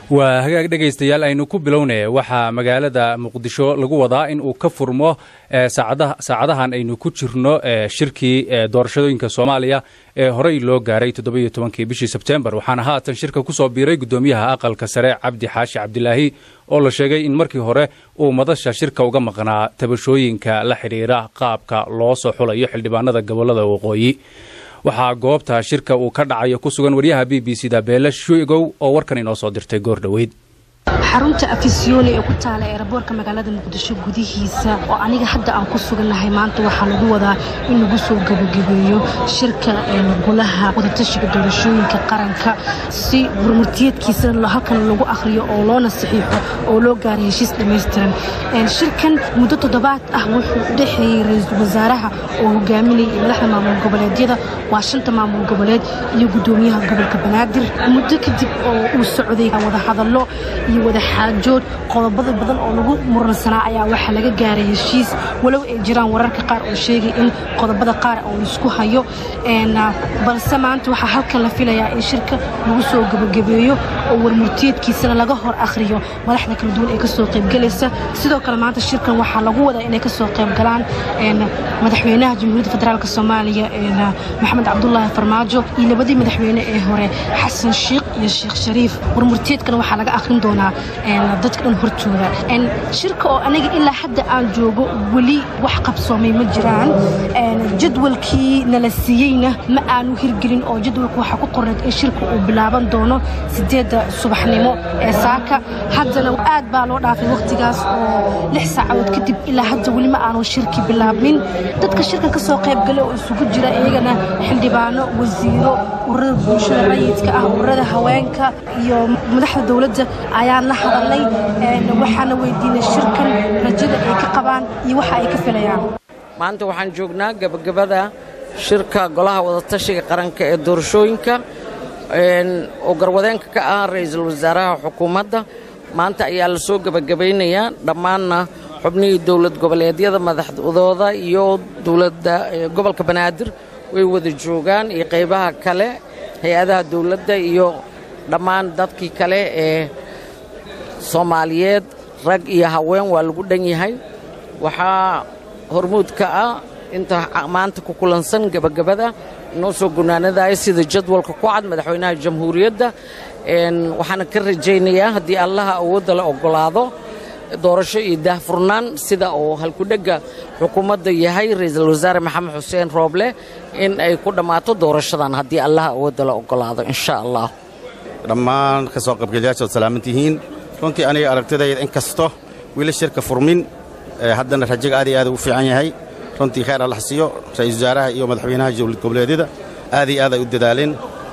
waa hagaag dhegaystayaal aynu ku bilownay waxaa magaalada muqdisho lagu wadaa in uu ka furmo saacadahan aynu ku jirno shirkii doorashooyinka soomaaliya ee horey loo gaaray toddobiyo tobankii bishii sebtembar waxaana haatan shirka ku soo biiray guddoomiyaha aqalka sare cabdi xaashi cabdilaahi oo la sheegay in markii hore uu madasha shirka uga maqnaa tabashooyinka la xidhiira qaabka loo soo xulayo xildhibaanada gobollada waqooyi waxaa goobta shirka uu ka dhacayo ku sugan waryaha b b c da beele shuigow oo warkan inoo soo dirtay goor dhoweyd xarunta afisyooni ee ku taala eeraboorka magaalada muqdisho gudihiisa oo aniga hadda aan ku sugannahay maanta waxaa lagu wadaa in lagu soo gebagabeeyo shirka golaha wadatashiga doorashooyinka qaranka si gurmurtiyeedkiisana halkan lagu akhriyo oo loona saxiixo oo loo gaaray heshiis dhammaystiran shirkan muddo toddobaad ah wuxuu u dhexeeyey ra-iisul wasaaraha oo hogaaminayay madaxda maamul goboleedyada waa shanta maamul goboleed iyo guddoomiyaha gobolka banaadir muddo kadib oo uu socday wadahadallo iyo wadaxaajood qodobada badan oo lagu muransanaa ayaa waxaa laga gaaray heshiis walow ay jiraan wararka qaar oo sheegay in qodobada qaar oo laisku hayo balse maanta waxaa halkan la filayaa in shirka lagu soo gebagabeeyo oo warmurtiyeedkiisana laga hor akhriyo madaxda kala duwan ee kasoo qaybgelaysa sidoo kale maanta shirkan waxaa lagu wadaa inay kasoo qaybgalaan madaxweynaha jamhuuriyadda federaalk soomaaliya maxamed cabdulaahi farmaajo iyo labadii madaxweyne ee hore xasan shiikh iyo sheekh shariif warmurtiyeedkan waxaa laga akhrin doonaa dadka dhan hortooda shirka oo aniga ilaa hadda aan joogo weli wax qabsoomay ma jiraan jadwalkii nala siiyeyna ma aanu hirgelin oo jadwalka waxaa ku qorneed in shirka uu bilaaban doono sideedda subaxnimo ee saaka haddana aad baa loo dhaafay wakhtigaas oo lix saacadood kadib ilaa hadda weli ma aanu shirki bilaabmin dadka shirkan ka soo qaybgala oo isugu jira iyagana xildhibaano wasiiro ururada bulshada rayidka ah ururada haweenka iyo madaxda dowladda ayaan la hadalnay waxaana weydiinay shirkan rajada ay ka qabaan iyo waxa ay ka filayaan maanta waxaan joognaa gebagabada shirka golaha wadatashiga qaranka ee doorashooyinka oo garwadeenka ka ah ra'iisul wasaaraha xukuumadda maanta ayaa la soo gebagabaynayaa dhammaanna xubnihii dowlad goboleedyada madaxdooda iyo dowladda gobolka banaadir way wada joogaan iyo qaybaha kale hay-adaha dowladda iyo dhammaan dadkii kale ee soomaaliyeed rag iyo haween waa lagu dhan yahay waxaa hormuud ka ah inta maanta ku kulansan gebagabada inoo soo gunaanadaya sida jadwalka ku cad madaxweynaha jamhuuriyadda waxaana ka rajaynayaa haddii allaha awoodda la oggolaado doorasho iyo daahfurnaan sida uu halkudhegga xukuumadda yahay ra'iisul wasaare maxamed xuseen rooble in ay ku dhammaato doorashadan haddii allaha awoodda la oggolaado insha allah dhammaan ka soo qaybgalayaasha ood salaaman tihiin runtii aniga aragtidayda in kasto wili shirka furmin haddana rajaga aad iyo aad u fiican yahay runtii khayr alla xasiyo ra'iisul wasaaraha iyo madaxweynaha dowlad goboleedyada aad iyo aad ay u dadaaleen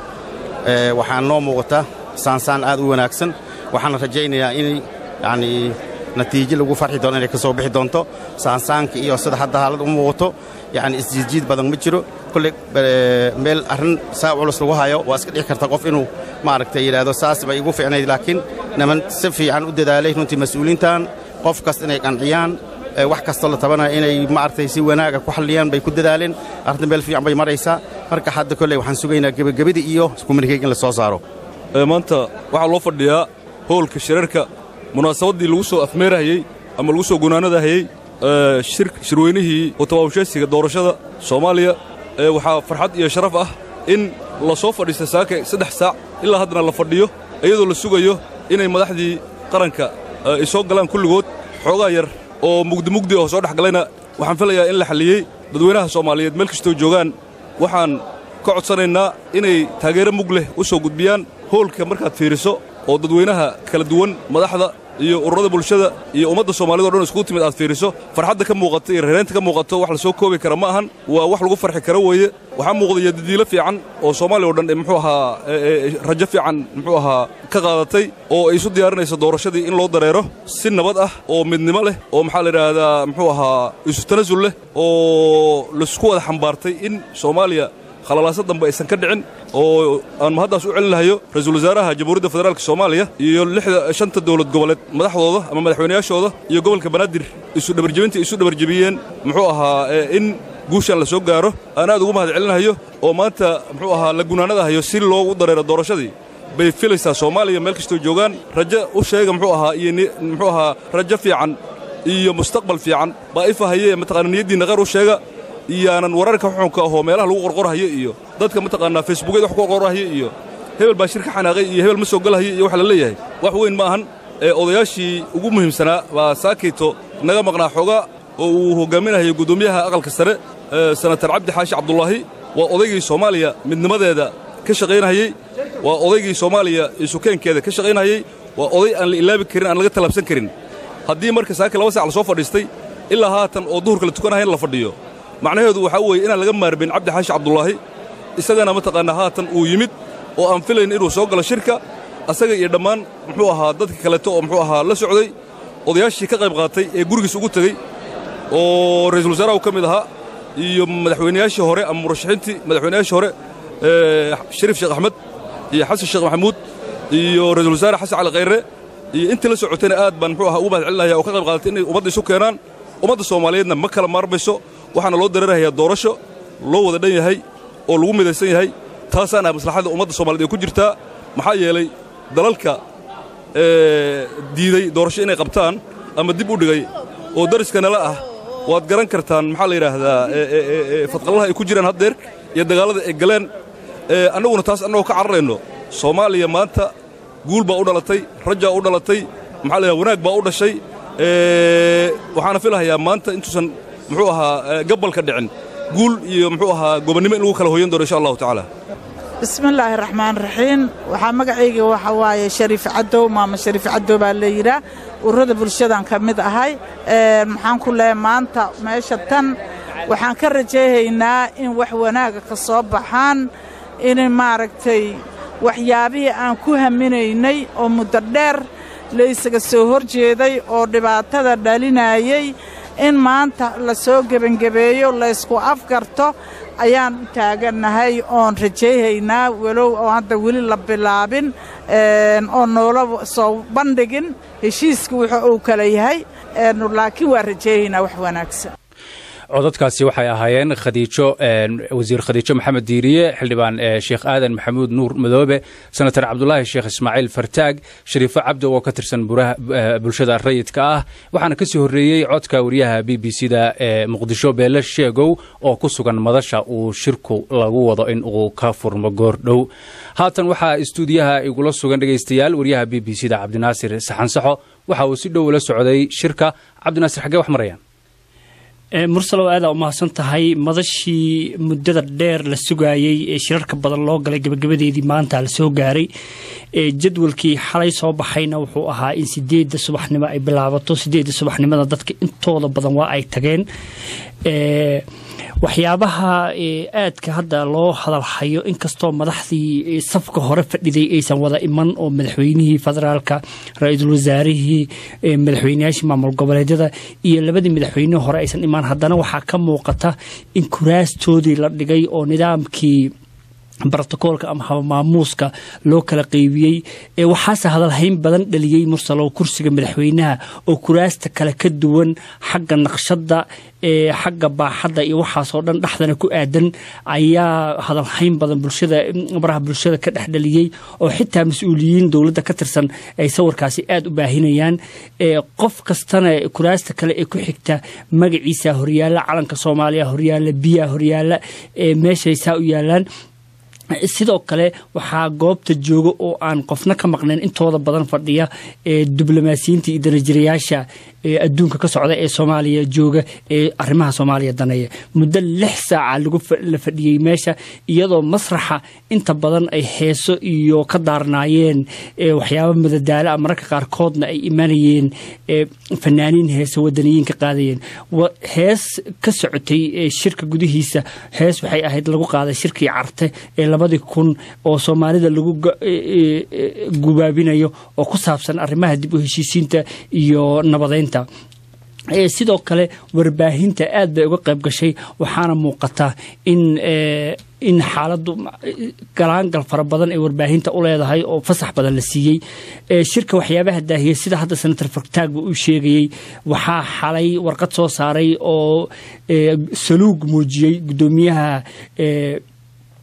waxaan noo muuqata saansaan aad u wanaagsan waxaana rajaynayaa in yacnii natiijo lagu farxi doono inay ka soo bixi doonto saansaanka iyo sida hadda haalad u muuqato yacni isjiidjiid badan ma jiro kolley meel arrin saa culus lagu hayo waa iska dhici karta qof inuu maaragtay yidhaahdo saas bay igu fiicnayd laakiin niman si fiican u dadaalay runtii mas-uuliintan qof kasta inay qanciyaan wax kastoo la tabanaya inay maaragtay si wanaaga ku xalliyaan bay ku dadaaleen arrinta meel fiican bay maraysaa marka hadda kolley waxaan sugaynaa gebagabadii iyo iskumarkeyg in la soo saaro maanta waxaa loo fadhiyaa howlka shirarka munaasabaddii lagu soo afmeerahayey ama lagu soo gunaanadahayey shirweynihii utabaabusheesiga doorashada soomaaliya waxaa farxad iyo sharaf ah in la soo fadhiista saaka saddex saac ilaa haddana la fadhiyo iyadoo la sugayo inay madaxdii qaranka ay soo galaan kulligood xoogaa yar oo mugdimugdi oo soo dhex galayna waxaan filayaa in la xalliyey dadweynaha soomaaliyeed meel kastoo joogaan waxaan ka codsanaynaa inay taageero mug leh u soo gudbiyaan hoolka markaad fiiriso oo dadweynaha kala duwan madaxda iyo ururada bulshada iyo ummadda soomaalida o dhan iskugu timid aad fiiriso farxadda ka muuqato iyo reeraynta ka muuqato wax la soo koobi kara ma ahan waa wax lagu farxi kara weeye waxaa muuqdaya dadiilo fiican oo soomaaliya o dhan muxuu ahaa rajo fiican muxuu ahaa ka qaadatay oo ay isu diyaarinayso doorashadii in loo dareero si nabad ah oo midnimo leh oo maxaa la yidhaahdaa muxuu ahaa isu tanasul leh oo laisku wada xambaartay in soomaaliya khalalaasa dambe aysan ka dhicin oo aan mahaddaas u celin lahayo ra-iisul wasaaraha jamhuuriyadda federaalka soomaaliya iyo lixda shanta dowlad goboleed madaxdooda ama madaxweynayaashooda iyo gobolka banaadir isu dhabarjebinta isu dhabarjebiyeen muxuu ahaa in guushan la soo gaaro aan aad ugu mahad celinahayo oo maanta muxuu ahaa la gunaanadahayo si loogu dareero doorashadii bay filaysaa soomaaliya meel kastoo joogaan rajo u sheega muxuu ahaa iyo muxuu ahaa rajo fiican iyo mustaqbal fiican baa ifahayee mataqaana niyaddiinna qeyr u sheega iyaanan wararka xuxunka ahoo meelaha lagu qorqorhayo iyo dadka mataqaanaa facebookyada wax ku qorqorhayo iyo hebel baa shir ka xanaaqay iyo hebel ma soo galahayo iyo waxa la leeyahay wax weyn ma ahan ee odayaashii ugu muhiimsanaa baa saakayto naga maqnaa xoogaa oo uu hoggaaminayo guddoomiyaha aqalka sare senatar cabdi xaashi cabdulaahi waa odaygii soomaaliya midnimadeeda ka shaqaynahayey waa odaygii soomaaliya isukeenkeeda ka shaqaynahayey waa oday aan la ilaabi karin aan laga tallaabsan karin haddii marka saaka laba sac la soo fadhiistay ilaa haatan oo duhurka la tukanahayn la fadhiyo macnaheedu waxaa weeye inaan laga maarbin cabdi xaashi cabdulaahi isagana mataqaanaa haatan uu yimid oo aan filayn inuu soo galo shirka asaga iyo dhammaan muxuu ahaa dadka kaleeto oo muxuu ahaa la socday odayaashii ka qayb qaatay ee gurigiis ugu tegey oo ra'iisul wasaaraha uu ka mid ahaa iyo madaxweynayaashii hore ama murashaxiintii madaxweynayaashii hore shariif sheekh axmed iyo xasan sheekh maxamuud iyo ra'iisul wasaare xasan cali khayre iyo intii la socotayna aad baan muxuu ahaa ugu mahad celinaya oo ka qayb qaadatay inay ummadda isu keenaan ummadda soomaaliyeedna ma kala maarmayso waxaana loo dareerahayaa doorasho loo wada dhan yahay oo lagu midaysan yahay taasaana maslaxada ummadda soomaaliyed ay ku jirtaa maxaa yeelay dalalka diiday doorasho inay qabtaan ama dib u dhigay oo dariska nala ah waad garan kartaan maxaa la yidhaahdaa fadqallaha ay ku jiraan haddeer iyo dagaallada ay galeen annaguna taas annagoo ka cararayno soomaaliya maanta guul baa u dhalatay rajaa u dhalatay maxaa la yidhahda wanaag baa u dhashay waxaana filahayaa maanta intuusan muxuu ahaa gabalka dhicin guul iyo muxuu ahaa gobonnimo in lagu kala hoyan doono insha allahu tacaala bismillaahi raxmaan raxiim waxaa magacayga waxa waaye shariif cadow maama shariif cadow baa la yidhaah ururada bulshadan ka mid ahay maxaan ku leehay maanta meesha tan waxaan ka rajayhaynaa in wax wanaaga ka soo baxaan in maaragtay waxyaabihii aan ku haminaynay oo muddo dheer laysaga soo hor jeeday oo dhibaatada dhalinayey in maanta la soo gebangebeeyo laysku afgarto ayaan u taagannahay oon rajayhaynaa walow oo hadda weli la bilaabin oo noola soo bandhigin heshiiska wuxuu uu kala yahay laakiin waa rajayhaynaa wax wanaagsan codadkaasi waxay ahaayeen khadiijo wasiir khadiijo maxamed diiriye xildhibaan sheekh aadan maxamuud nuur madoobe senatar cabdulaahi sheekh ismaaciil fartaag shariifo cabdi oo ka tirsan bulshada rayidka ah waxaana ka sii horreeyey codka wariyaha b b c da ee muqdisho beele sheegow oo ku sugan madasha uu shirku lagu wado in uu ka furmo goordhow haatan waxaa istuudiyaha igula sugan dhegaystayaal wariyaha b b c da cabdinaasir saxansaxo waxa uu si dhow ula socday shirka cabdinaasir xaggee wax marayaan mursalow aadaa u mahadsan tahay madashii muddada dheer la sugaayey ee shirarka badan loo galay gabagabadeedii maanta la soo gaaray jadwalkii xalay soo baxayna wuxuu ahaa in sideedda subaxnimo ay bilaabato sideedda subaxnimada dadka intooda badan waa ay tageen waxyaabaha aadka hadda loo hadalhayo inkastoo madaxdii safka hore fadhiday aysan wada iman oo madaxweynihii federaalka ra-iisul wasaarihii madaxweynayaashii maamul goboleedyada iyo labadii madaxweynihii hore aysan imaan haddana waxaa ka muuqata in kuraastoodii la dhigay oo nidaamkii brotokoolka ama habamaamuuska loo kala qeybiyey waxaase hadalhayn badan dhaliyey mursalow kursiga madaxweynaha oo kuraasta kale ka duwan xagga naqshadda xagga baaxadda iyo waxaasoo dhan dhexdana ku aadan ayaa hadalhayn badan bulshada baraha bulshada ka dhex dhaliyey oo xitaa mas-uuliyiin dowladda ka tirsan ay sawirkaasi aada u baahinayaan qof kastana kuraasta kale ee ku xigta magaciisa horyaalla calanka soomaaliya horyaalla biyaa horyaalla meeshaysaa u yaalaan sidoo kale waxaa goobta jooga oo aan qofna ka maqnayn intooda badan fadhiya ee diblomaasiyiinta iyo danajirayaasha ee adduunka ka socda ee soomaaliya jooga ee arrimaha soomaaliya daneeya muddo lix saaca lagu la fadhiyey meesha iyadoo masraxa inta badan ay heeso iyo ka daarnaayeen waxyaaba madadaalo a mararka qaarkoodna ay imanayeen fanaaniin heese wadaniyiin ka qaadayeen hees ka socotay shirka gudihiisa hees waxay ahayd lagu qaaday shirkii carte ee labadii kun oo soomaalida lagu gubaabinayo oo ku saabsan arrimaha dib u heshiisiinta iyo nabadeynta sidoo kale warbaahinta aad bay uga qayb gashay waxaana muuqata in in xaaladdu galaangal fara badan ay warbaahinta u leedahay oo fasax badan la siiyey shirka waxyaabaha daahiyey sida hadda senator fartaagba uu sheegayey waxaa xalay warqad soo saaray oo saluug muujiyey guddoomiyaha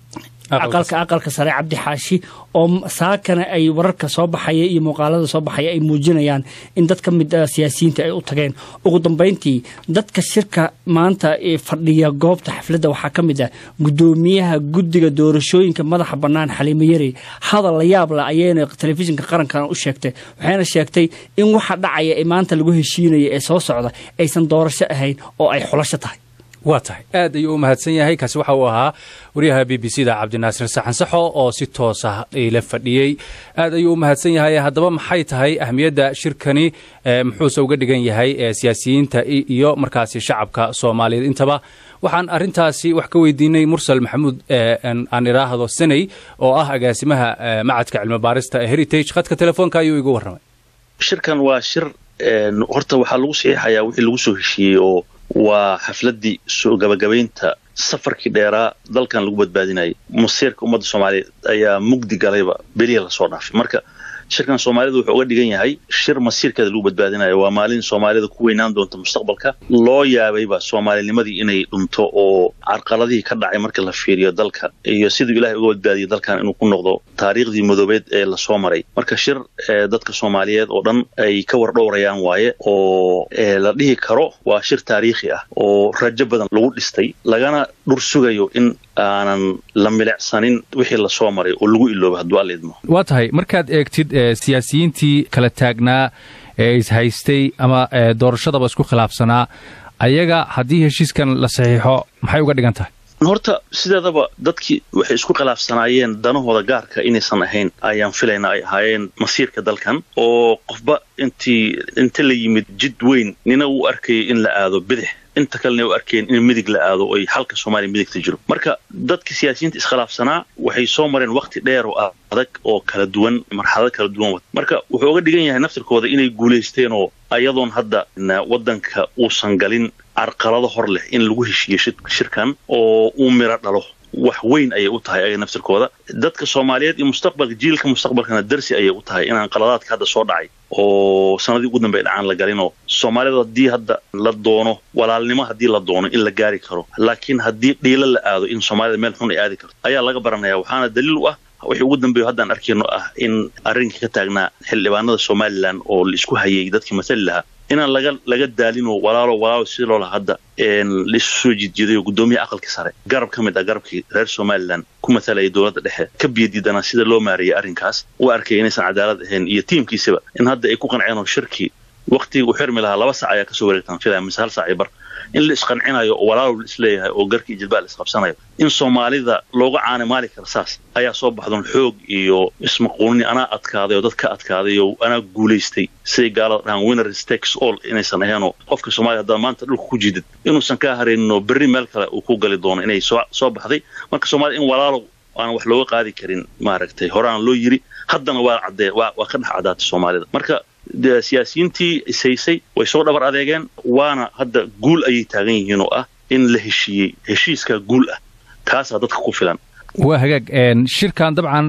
aqalka aqalka sare cabdi xaashi oo saakana ay wararka soo baxaya iyo muuqaalada soo baxaya ay muujinayaan in dad ka mid a siyaasiyiinta ay u tageen ugu dambayntii dadka shirka maanta ee fadhiya goobta xafladda waxaa ka mid ah guddoomiyaha guddiga doorashooyinka madaxa bannaan xaliimo yari hadal la yaab la ayayna telefishinka qarankan u sheegtay waxayna sheegtay in waxa dhacaya ee maanta lagu heshiinaya ee soo socda aysan doorasho ahayn oo ay xulasho tahay waa tahay aad ayuu u mahadsan yahay kaasi waxa uu ahaa waryaha b b c da cabdinaasir saxan saxo oo si toos ah ila fadhiyey aad ayuu u mahadsan yahay haddaba maxay tahay ahmiyadda shirkani muxuuse uga dhigan yahay siyaasiyiinta iyo markaasi shacabka soomaaliyeed intaba waxaan arintaasi wax ka weydiinay mursal maxamuud aan idhaahdo saney oo ah agaasimaha macadka cilmi baarista ee heritage khadka telefoonka ayuu igu warramay shirkan waa shir horta waxaa lagu saxiixayaa wixii lagu soo heshiiyey oo waa xafladdii soo gabagabaynta safarkii dheeraa dalkan lagu badbaadinayay masiirka ummadda soomaaliyeed ayaa mugdi galayba beliya lasoo dhaafay marka shirkan soomaalidu wuxuu uga dhigan yahay shir masiirkeeda lagu badbaadinayo waa maalin soomaalida ku weynaan doonta mustaqbalka loo yaabayba soomaalinimadii inay dhunto oo carqaladihii ka dhacay marka la fiiriyo dalka iyo siduu ilahay uga badbaadiyay dalkan inuu ku noqdo taariikhdii madoobeed ee lasoo maray marka shir dadka soomaaliyeed oo dhan ay ka war dhowrayaan waaye oo la dhihi karo waa shir taariikhi ah oo rajo badan lagu dhistay lagana dhur sugayo in aanan la milicsanin wixii lasoo maray oo lagu ilooba hadduu alla idmo waa tahay markaad eegtid siyaasiyiintii kala taagnaa ee ishaystay ama doorashadaba isku khilaafsanaa ayaga haddii heshiiskan la saxiixo maxay uga dhigan tahay horta sideedaba dadkii waxay isku khilaafsanaayeen danahooda gaarka inaysan ahayn ayaan filayna ay ahaayeen masiirka dalkan oo qofba intii inta la yimid jid weyn nina uu arkayay in la aado bidix inta kalena u arkeen in midig la aado oy xalka soomaaliya midigta jiro marka dadka siyaasiyiinta iskhilaafsanaa waxay soo mareen wakhti dheer oo adag oo kala duwan marxalado kala duwan wad marka wuxuu uga dhigan yahay naftirkooda inay guulaysteen oo ayadoon hadda waddanka uusan galin carqalado hor leh in lagu heshiiyo shirkan oo uu miro dhalo wax weyn ayay u tahay ayaga naftirkooda dadka soomaaliyeed iyo mustaqbalka jiilka mustaqbalkana darsi ayay u tahay inaan qaladaadka hadda soo dhacay oo sanadii ugu dambey dhacaan la galinoo soomaalida haddii hadda la doono walaalnimo haddii la doono in la gaari karo laakiin haddii dhiilo la aado in soomaalida meel xun ay aadi karto ayaa laga baranaya waxaana daliil u ah wixii ugu dambeeyo haddaan arkayno ah in arrinkii ka taagnaa xildhibaanada somalilan oo la isku hayay dadkii matali lahaa inaan laga laga daalinoo walaalo walaalo si loola hadda laisu soo jiidjiidayo guddoomiyaha aqalkii sare garab ka mid ah garabkii reer somalilan ku matalaya dowladda dhexe ka biyadiidanaa sida loo maareeyay arrinkaas u arkaya inaysan cadaalad ahayn iyo tiimkiisaba in hadda ay ku qanceen oo shirkii waktigii uu xirmi lahaa laba sac ayaa kasoo wareegtaan filaya mise hal sac iyo bar in la isqancinayo oo walaalow la isleeyahay oo garkii jilbaa la isqabsanayo in soomaalida looga caanimaali kara saas ayaa soo baxdoon xoog iyo ismaquunin anaa adkaaday oo dad ka adkaaday oo anaa guulaystay siday gaalada dhahaan winners takes all inaysan aheenoo qofka soomaliya haddaad maanta dhulka ku jiidid inuusan kaa harayninoo berri meel kale uu ku gali doono inay soo soo baxday marka soomaalida in walaalow aan wax looga qaadi karin maaragtay horeaan loo yiri haddana waa caddee waa waa ka dhex caddaatay soomaalida marka siyaasiyiintii ishaysay way soo dhabar adeegeen waana hadda guul ayay taagan yihiin oo ah in la heshiiyey heshiiskaa guul ah kaasaa dadka ku filan waa hagaag shirkan dabcan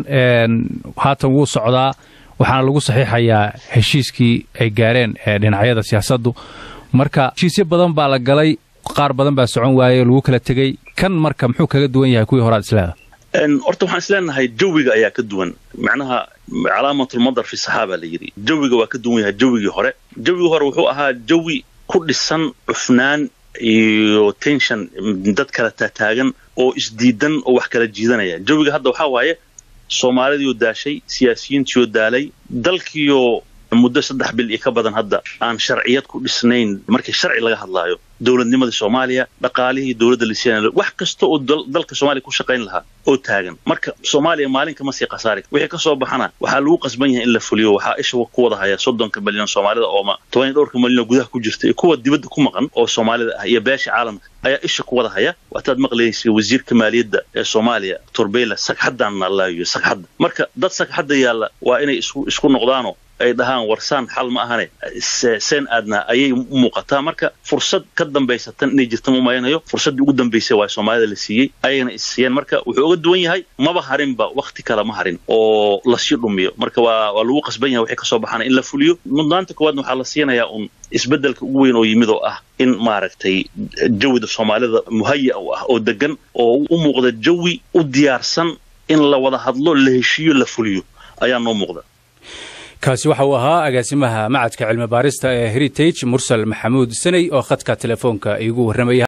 haatan wuu socdaa waxaana lagu saxiixayaa heshiiskii ay gaareen dhinacyada siyaasaddu marka heshiisyo badan baa la galay qaar badan baa socon waayey lagu kala tegey kan marka muxuu kaga duwan yahay kuwii horaad isleeda horta waxaan isleenahay jawiga ayaa ka duwan macnaha calaamatulmadar fi saxaaba la yidhi jawiga waa ka duwan yahay jawigii hore jawigii hore wuxuu ahaa jawi ku dhisan cufnaan iyo tension dad kala taataagan oo isdiidan oo wax kala jiidanaya jawiga hadda waxaa waaye soomaalidiioo daashay siyaasiyiintiioo daalay dalkiioo muddo saddex bil iyo ka badan hadda aan sharciyad ku dhisnayn markii sharci laga hadlaayo dowladnimadii soomaaliya dhaqaalihii dowladda la siinayo wax kasta oo dalka soomaaliya ku shaqayn lahaa oo taagan marka soomaaliya maalin kama sii khasaari wixii ka soo baxana waxaa lagu qasban yahay in la fuliyo waxaa isha ku wada haya soddonka milyan soomaalida ooma toban iyo dhowrka milyan oo gudaha ku jirta iyo kuwa dibadda ku maqan oo soomaalida ah iyo beesha caalamka ayaa isha ku wada haya waataad maqlaysay wasiirka maaliyadda ee soomaaliya turbeyla sagxaddaanna laayo sagxadda marka dad sagxadda yaalla waa inay isku isku noqdaanoo ay dhahaan warsaan xal ma ahane seen aadnaa ayay u muuqataa marka fursad ka dambaysa tan inay jirta ma umaynayo fursaddii ugu dambaysay waa soomaalida la siiyey ayagana is siiyeen marka wuxuu uga duwan yahay maba harinba wakti kale ma harin oo lasii dhumiyo marka waa waa lagu qasban yahay wixii kasoo baxana in la fuliyo mudnaanta koowaadna waxaa la siinayaa un isbeddelka ugu weyn oo yimid oo ah in maaragtay jawida soomaalida muhaya u ah oo degan oo u muuqda jawi u diyaarsan in la wada hadlo la heshiiyo la fuliyo ayaa noo muuqda kaasi waxa uu ahaa agaasimaha macadka cilmi baarista ee heritage mursal maxamuud saney oo khadka telefoonka iigu warramaya